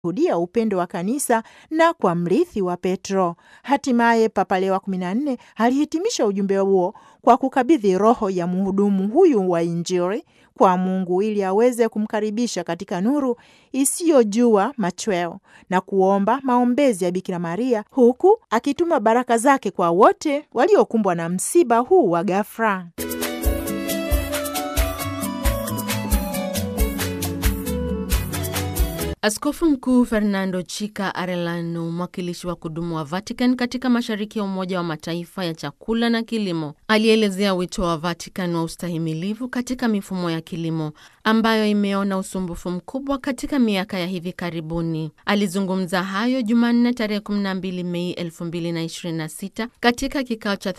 hudia upendo wa kanisa na kwa mrithi wa Petro. Hatimaye Papa Leo wa 14 alihitimisha ujumbe huo kwa kukabidhi roho ya mhudumu huyu wa Injili kwa Mungu ili aweze kumkaribisha katika nuru isiyojua machweo na kuomba maombezi ya Bikira Maria, huku akituma baraka zake kwa wote waliokumbwa na msiba huu wa ghafla. Askofu Mkuu Fernando Chica Arellano, mwakilishi wa kudumu wa Vatican katika mashariki ya Umoja wa Mataifa ya chakula na kilimo, alielezea wito wa Vatican wa ustahimilivu katika mifumo ya kilimo ambayo imeona usumbufu mkubwa katika miaka ya hivi karibuni. Alizungumza hayo Jumanne tarehe 12 Mei 2026 katika kikao cha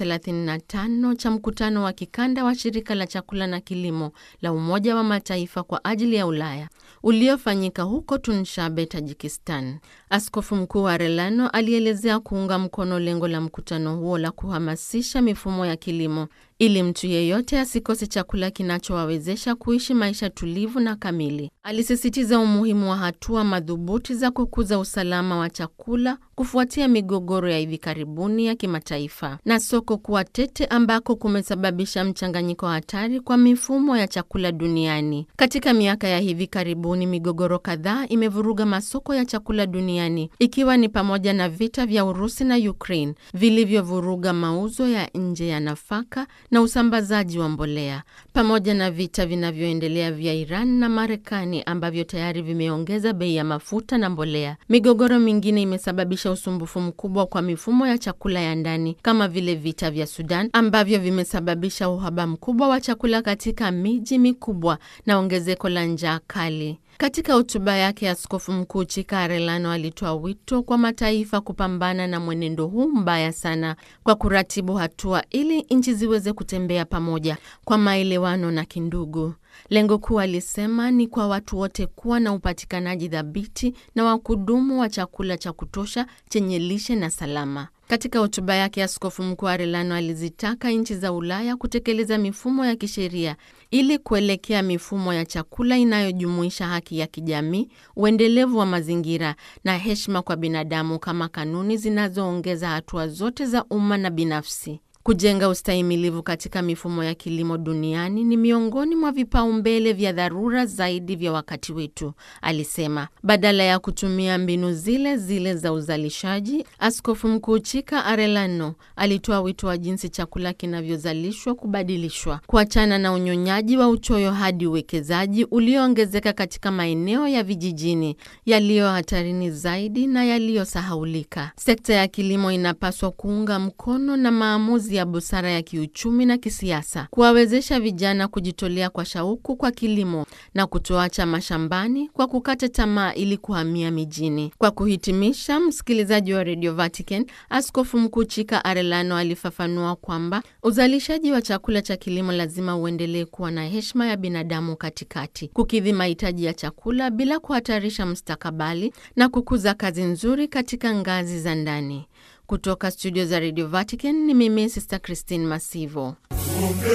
35 cha mkutano wa kikanda wa shirika la chakula na kilimo la Umoja wa Mataifa kwa ajili ya Ulaya uliofanyika huko Tunshabe, Tajikistan. Askofu Mkuu wa Arellano alielezea kuunga mkono lengo la mkutano huo la kuhamasisha mifumo ya kilimo ili mtu yeyote asikose chakula kinachowawezesha kuishi maisha tulivu na kamili. Alisisitiza umuhimu wa hatua madhubuti za kukuza usalama wa chakula kufuatia migogoro ya hivi karibuni ya kimataifa na soko kuwa tete ambako kumesababisha mchanganyiko hatari kwa mifumo ya chakula duniani. Katika miaka ya hivi karibuni, migogoro kadhaa imevuruga masoko ya chakula duniani ikiwa ni pamoja na vita vya Urusi na Ukraine vilivyovuruga mauzo ya nje ya nafaka na usambazaji wa mbolea pamoja na vita vinavyoendelea vya Iran na Marekani ambavyo tayari vimeongeza bei ya mafuta na mbolea. Migogoro mingine imesababisha usumbufu mkubwa kwa mifumo ya chakula ya ndani kama vile vita vya Sudan ambavyo vimesababisha uhaba mkubwa wa chakula katika miji mikubwa na ongezeko la njaa kali. Katika hotuba yake, Askofu Mkuu Chika Arellano alitoa wito kwa mataifa kupambana na mwenendo huu mbaya sana kwa kuratibu hatua ili nchi ziweze kutembea pamoja kwa maelewano na kindugu. Lengo kuu, alisema, ni kwa watu wote kuwa na upatikanaji thabiti na wa kudumu wa chakula cha kutosha chenye lishe na salama. Katika hotuba yake, Askofu Mkuu Arellano alizitaka nchi za Ulaya kutekeleza mifumo ya kisheria ili kuelekea mifumo ya chakula inayojumuisha haki ya kijamii, uendelevu wa mazingira na heshima kwa binadamu kama kanuni zinazoongeza hatua zote za umma na binafsi. Kujenga ustahimilivu katika mifumo ya kilimo duniani ni miongoni mwa vipaumbele vya dharura zaidi vya wakati wetu, alisema. Badala ya kutumia mbinu zile zile za uzalishaji, Askofu Mkuu Chika Arellano alitoa wito wa jinsi chakula kinavyozalishwa kubadilishwa, kuachana na unyonyaji wa uchoyo hadi uwekezaji ulioongezeka katika maeneo ya vijijini yaliyo hatarini zaidi na yaliyosahaulika. Sekta ya kilimo inapaswa kuunga mkono na maamuzi ya busara ya kiuchumi na kisiasa, kuwawezesha vijana kujitolea kwa shauku kwa kilimo na kutoacha mashambani kwa kukata tamaa ili kuhamia mijini. Kwa kuhitimisha, msikilizaji wa Radio Vatican, Askofu Mkuu Chika Arellano alifafanua kwamba uzalishaji wa chakula cha kilimo lazima uendelee kuwa na heshima ya binadamu katikati, kukidhi mahitaji ya chakula bila kuhatarisha mustakabali na kukuza kazi nzuri katika ngazi za ndani. Kutoka studio za Radio Vatican ni mimi Sister Christine Masivo.